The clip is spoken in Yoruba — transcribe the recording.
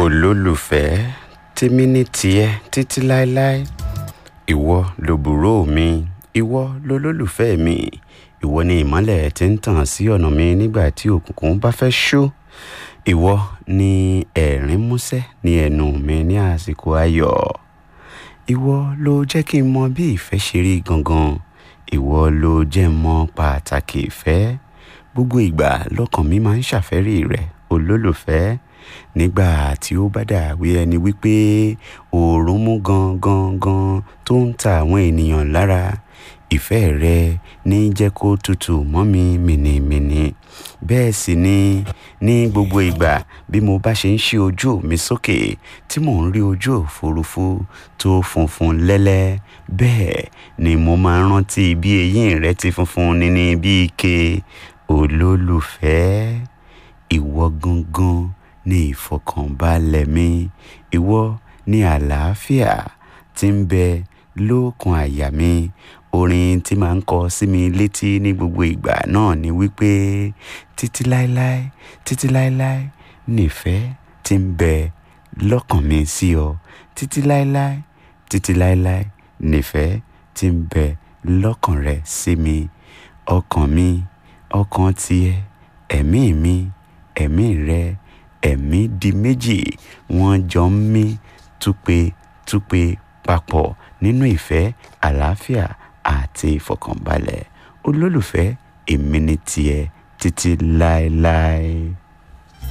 olólùfẹ́ tèmi ní tiẹ̀ títí láéláé ìwọ lòbúrò mi ìwọ lolólùfẹ́ mi ìwọ ni ìmọ́lẹ̀ tí ń tàn sí ọ̀nà mi nígbà tí òkùnkùn bá fẹ́ ṣú ìwọ ni ẹ̀rín músẹ́ ní ẹnu mi ní àsìkò ayọ̀ ìwọ ló jẹ́ kí n mọ bí ìfẹ́ ṣe rí gangan ìwọ ló jẹ́ mọ pàtàkì ìfẹ́ gbogbo ìgbà lọ́kàn mi máa ń ṣàfẹ́rí rẹ̀ olólùfẹ́ nígbà tí ó bá dàbí ẹni wípé oòrùn mú gangan gan tó ń ta àwọn ènìyàn lára ìfẹ́ rẹ ní jẹ́ kó tutù mọ́ mi mìnìmìnì bẹ́ẹ̀ sì ni ní gbogbo ìgbà bí mo bá ṣe ń ṣí ojú mi sókè tí mò ń rí ojú òfurufú tó funfun lẹ́lẹ́ bẹ́ẹ̀ ni mo máa ń rántí bí eyín rẹ ti funfun níní bí ike olólùfẹ́ ìwọ gangan ní ìfọkànbalẹ̀ mi ìwọ ní àlàáfíà tí ń bẹ lókun àyà mi orin tí màá ń kọ sí mi létí ní gbogbo ìgbà náà ni wípé títí láéláé títí láéláé nífẹ̀ẹ́ tí ń bẹ lọ́kàn mi sí ọ títí láéláé títí láéláé nífẹ̀ẹ́ tí ń bẹ lọ́kàn rẹ sí mi ọkàn mi ọkàn tiẹ̀ ẹ̀mí mi ẹ̀mí rẹ ẹ̀mí di méjì wọ́n jọ ń mí túpetúpe papọ̀ nínú ìfẹ́ àlàáfíà àti ìfọkànbalẹ̀ olólùfẹ́ èmi ni tiẹ̀ títí láéláé.